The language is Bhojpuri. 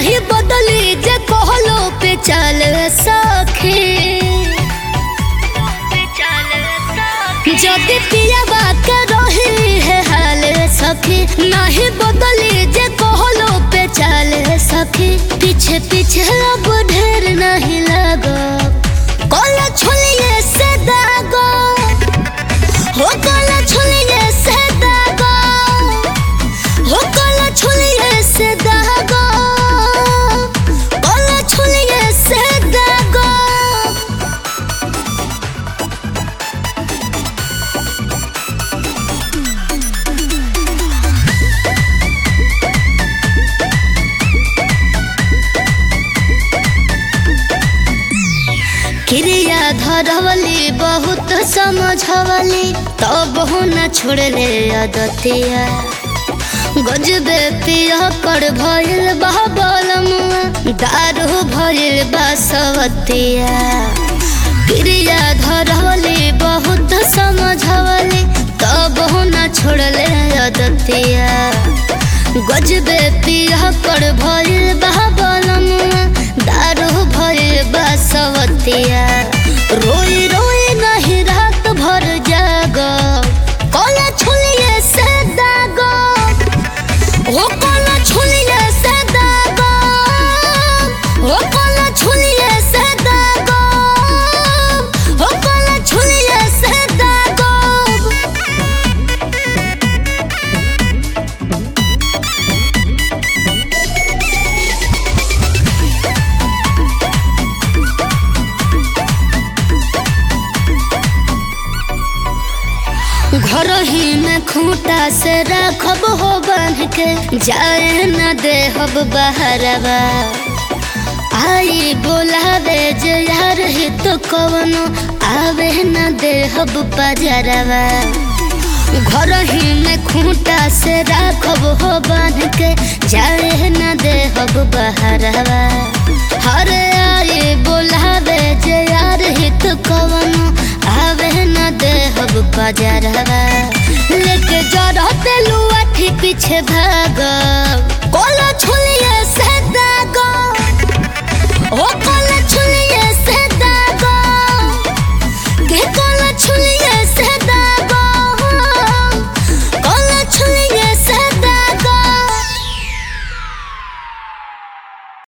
नहीं बदली जे कहलो पे चल सखी जदि पियावा के रही है हाल सखी नहीं बदली जे कहलो पे चल सखी पीछे पीछे अब ढेर नहीं लगो कोला छुलिए से दागो हो कोला छुलिए से दागो हो कोला छुलिए से दागो कोला छुलिए से दागो क्रिया धरवली बहुत समझवली तब हो न छोड़ले अदतिया गजबे पिया कर भइल बहबलमुआ दारू भइल बसवतिया क्रिया धरवली बहुत समझवली तब हो न छोड़ले अदतिया गजबे पिया कर भइल बहबलमुआ दारू भइल बसवतिया रोई रोई नहीं रात भर जाग कोला छुलिए से दागो ओ कोला छुलिए से दागो ओ कोला छुलिए से दागो ओ कोला छुलिए से दागो घर ही में खूंटा से रखब हो बांध के जाए न देहब बहरवा आई बोलावे जे यार ही तो कवनो आवे न देहब पजरवा घर ही में खूंटा से रखब हो बांध के जाए न देहब बहरवा हर आई बोलावे जे यार ही तो कवनो आवे न देहब पजरवा लेके जरते लुआठी पीछे भाग कोला छुली